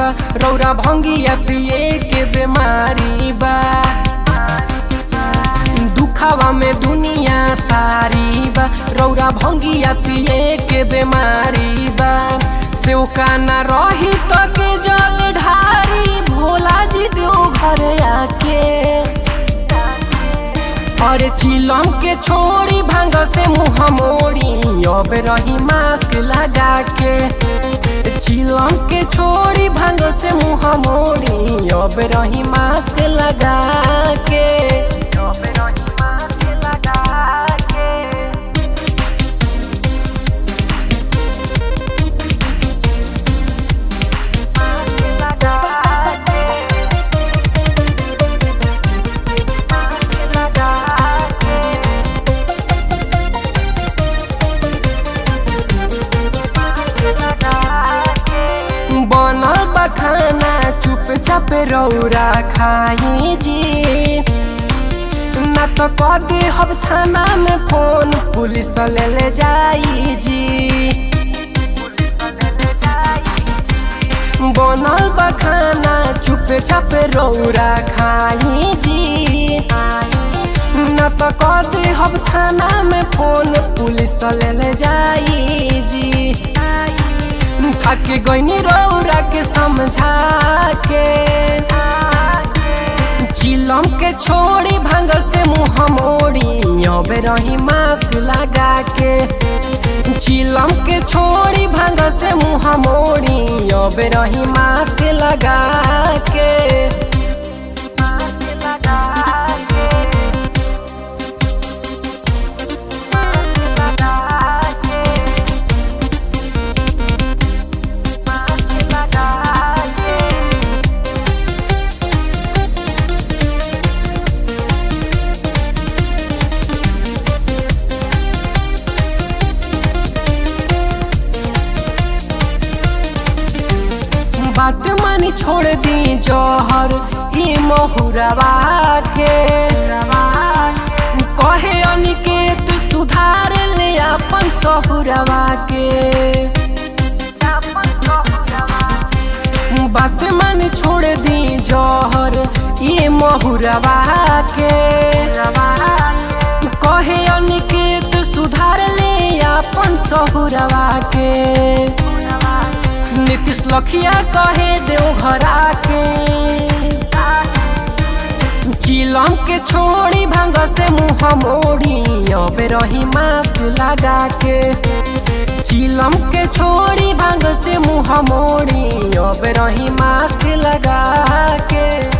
बा रौरा भंगिया पिए के बीमारी बा दुखावा में दुनिया सारी बा रौरा भंगिया पिए के बीमारी बा सेवका न रही तो के जल ढारी भोला जी देव घर आके अरे चिलम के छोड़ी भांग से मुँह मोड़ी अब रही मास्क लगा के चिलम के छोड़ी भांग से मुँह मोड़ी अब रही मास्क लगा के अब रही मास्क लगा के बनल बखाना चुपचाप रौरा खाई जी न तो कर दे हम थाना में फोन पुलिस ले ले जाई जी बनल बखाना चुपचाप रौरा खाई जी न तो कर दे हम थाना में फोन पुलिस ले ले जाई जी खाके गईनी रौरा के समझा के चिलम के छोड़ी भांगर से मुँह मोड़ी अब रही मास्क लगा के चिलम के छोड़ी भांगर से मुँह मोड़ी अब रही मास्क लगा के बात मानी छोड़ दी जौहर ई महुरवा के कहे अनिकेत सुधार ले अपन सहुरवा के बात मानी छोड़ दी जौहर ई महुरवा के कहे अनिकेत सुधार ले अपन सहुरवा के नीतीश लखिया कहे देव घरा के चिलम के छोड़ी भांग से मुँह मोड़ी अब रही मास्क लगा के चिलम के छोड़ी भांग से मुँह मोड़ी अब रही मास्क लगा के